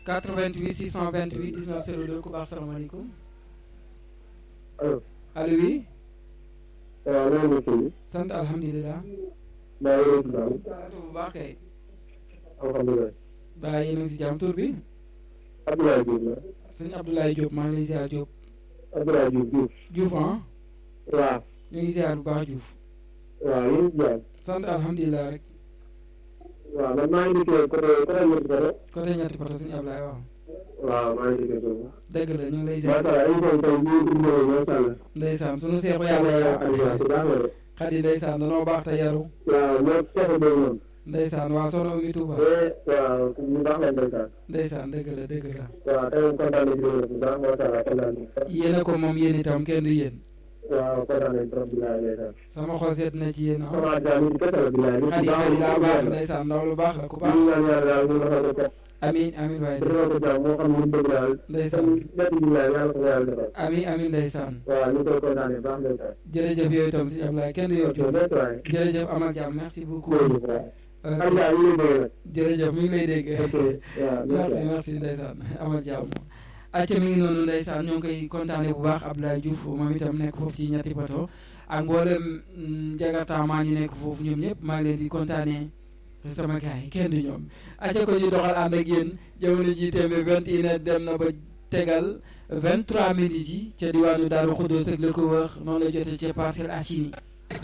88 628 19 02 ku baax salaamaaleykum allo. allo oui. waaw loolu la sëñ bi. sant alhamdulilah. maa ngi lay tudd sant bu baax kay. alhamdulilah. baa yéen a ngi si jàmm tur bi. Abdoulaye Diouf la. sëñ Abdoulaye Diop maa ngi lay ziar Diop. Abdoulaye Diouf Diouf. Diouf ah. waaw. ñu ngi ziar bu baax Diouf. waaw yéen a jàmm. sant alhamdulilah rek. waaw man maa ngi dikkee côté côté Moussa Koro. côté ñetti poto sëñ Ablaye waaw. waaw maa ngi dikkee foofu. dëgg la ñu ngi lay ziar. macha allah émission bi tey ñu ngi tudd macha allah. ndeysaan sunu seexu yàlla yow. Aliou bu baax la de. xadi ndeysaan danoo baax te yaru. waaw ñoom Cheikh Mbaye moom. ndeysaan waa sono Oumy Touba. te waaw ñu baax la ndeysaan. ndeysaan dëgg la dëgg la. waaw tey moom kontaan nañu si bu baax macha allah kontaan nañu. yéen a ko moom yéen itam kenn du yéen. waaw kontaan nañu trop bilaay ndeysaan. sama xol seet na ci yéen ah. sama jaam yi kese la bilaay. xadi xadi daa baax ndeysaan ndaw lu baax la ku baax. ñu ñaan yàlla daal ñu defal ko kat. amiin amiin waaye defal ko jàmm moo xam ne ñu bëgg daal. ndeysaan ñett yi laay yàlla ko yàlla defal. amiin amiin ndeysaan waaw ñu koy kontaanee baax ndeysaan. jërëjëf yooyu itam si Ablaye kenn du yow Diouf merci waay. jërëjëf amal jàmm merci beaucoup. jërëjëf waay. Euh, xam nga ñu ngi dégg nag. jërëjëf mi ngi lay dégg. ok waaw merci merci ndeysaan amal jàmm. acca mi ngi noonu ndeysaan ñoo ngi koy kontaane bu baax Abdoulaye Diouf moom itam nekk foofu ci ñetti poto ak mboolem jagarta maa ñi nekk foofu ñoom ñëpp maa ngi leen di kontaane sama gars yi kenn du ñoom acca ko ñu doxal ànd ak yéen jamono ji tembe vingt et une heure dem na ba tegal vingt trois minutes yi ca diwaanu Daaru Xuddoos ak la ko wër noonu la jotee ca Parcelles Assainies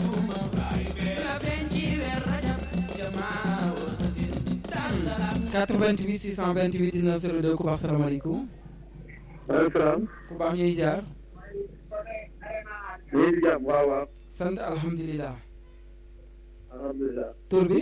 88 628 19 02 ku baax salaamaaleykum maaleykum salaam. ku baax ñuy ziar ñu ngi si jàmm waaw waaw. sant alhamdulilah alhamdulilah. tur bi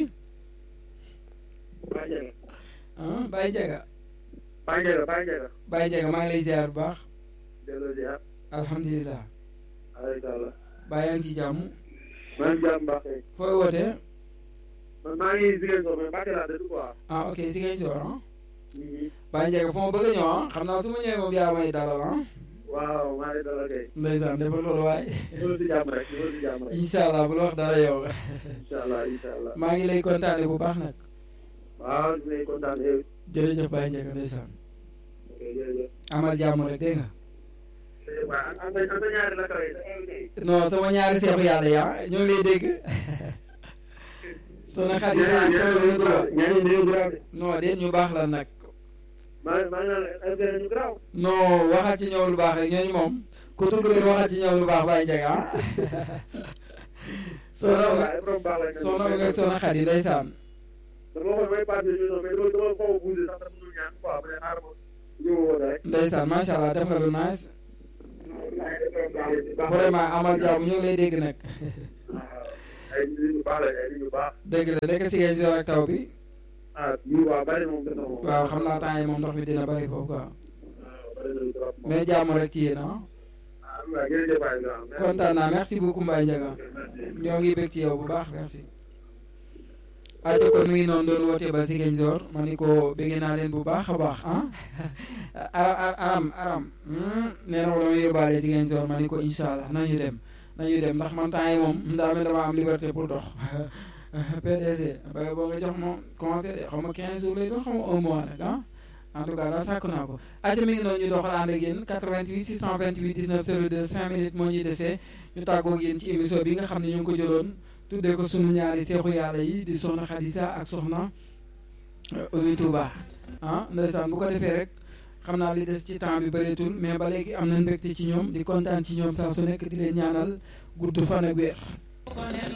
Baye Ndiaga. ah Baye Ndiaga Baye Ndiaga Baye Ndiaga. Baye Ndiaga maa ngi lay ziar bu baax delloo ziar. alhamdulilah alhamdulilah. Baye yaa ngi ci jàmm maa ngi jàmm baax kay. fooy wootee man maa ngi Ziguinchor mais Mbacke laa dëkk quoi. ah ok si ngay soor ah Baye Ndiaga foo ma bëgg a ñëw ah xam naa su ma ñëwee moom yaa may dalal ah waaw maa ngi dalal kay. ndeysaan defal loolu waaye ñëwal si jàmm rek ñëwal si jàmm rek. incha allah bul wax dara yow incha allah incha allah. maa ngi lay kontaane bu baax nag waaw ñu ngi kontaan yow. jërëjëf Baye Ndiaga ndeysaan ok jërëjëf. amal jàmm rek dégg nga waaw an an an ñaari la kawe sa invité. non sama ñaari seexu yàlla yaa ñoo ngi lay dégg sona xadi sa ak sama lu duwa ñaari ñaari grave de. non déet ñu baax la nag maa maa ngi naan invité ñu grave. non waxal ci ñëw lu baax rek ñooñu moom ku tudd leen waxal ci ñëw lu baax Baye Ndiaga ah soxna waaw ay borom baax lañ. soxna mu nekk soxna xadi ndeysaan dama waxoon may passé émission mais dama dama xaw a bougé sax dama dul ñaan quoi bu dee xaaral ma ñëw woon rek. ndeysaan macha allah def nga lu nice vraiment amal jàmm ñu ngi lay dégg nag ay nit ñu baax lañ ay nit ñu baax. dégg la nekk si ngeen joor ak taw bi ah ñu waa bari moom dina moom. waaw xam naa temps yi moom ndox mi dina bari foofu quoi waaw bari na trop moom. mais jàmm rek ci yéen ah ah waaw jërëjëf waay grand. kontaan naa merci beaucoup Mbaye Ndiaga ñoo ngi bég ci yow bu baax merci aca kon mi ngi noonu doon woote ba Ziguinchor ma ni ko bégee naa leen bu baax a baax ah aram aram nee na ko dama yóbbaale Ziguinchor ma ni ko incha allah nañu dem nañu dem ndax man temps yi moom daa mel dama am liberté pour dox PDC ba boo nga jox ma conseil xaw ma 15 jours lay doon xaw ma un mois nag ah en tout cas daal sàkk naa ko aca mi ngi noonu ñu doxal ànd ak yéen 88 628 19 02 5 minutes moo ñuy desee ñu tàggoo ak yéen ci émission bi nga xam ne ñu ngi ko jëloon tuddee ko sunu ñaari seexu yàlla yi di soxna Xadisa ak soxna Oumy Touba ah ndeysaan bu ko defee rek xam naa li des ci temps bi bëreetul mais ba léegi am na mbégte ci ñoom di kontaan ci ñoom saa su nekk di leen ñaanal gudd fan ak wér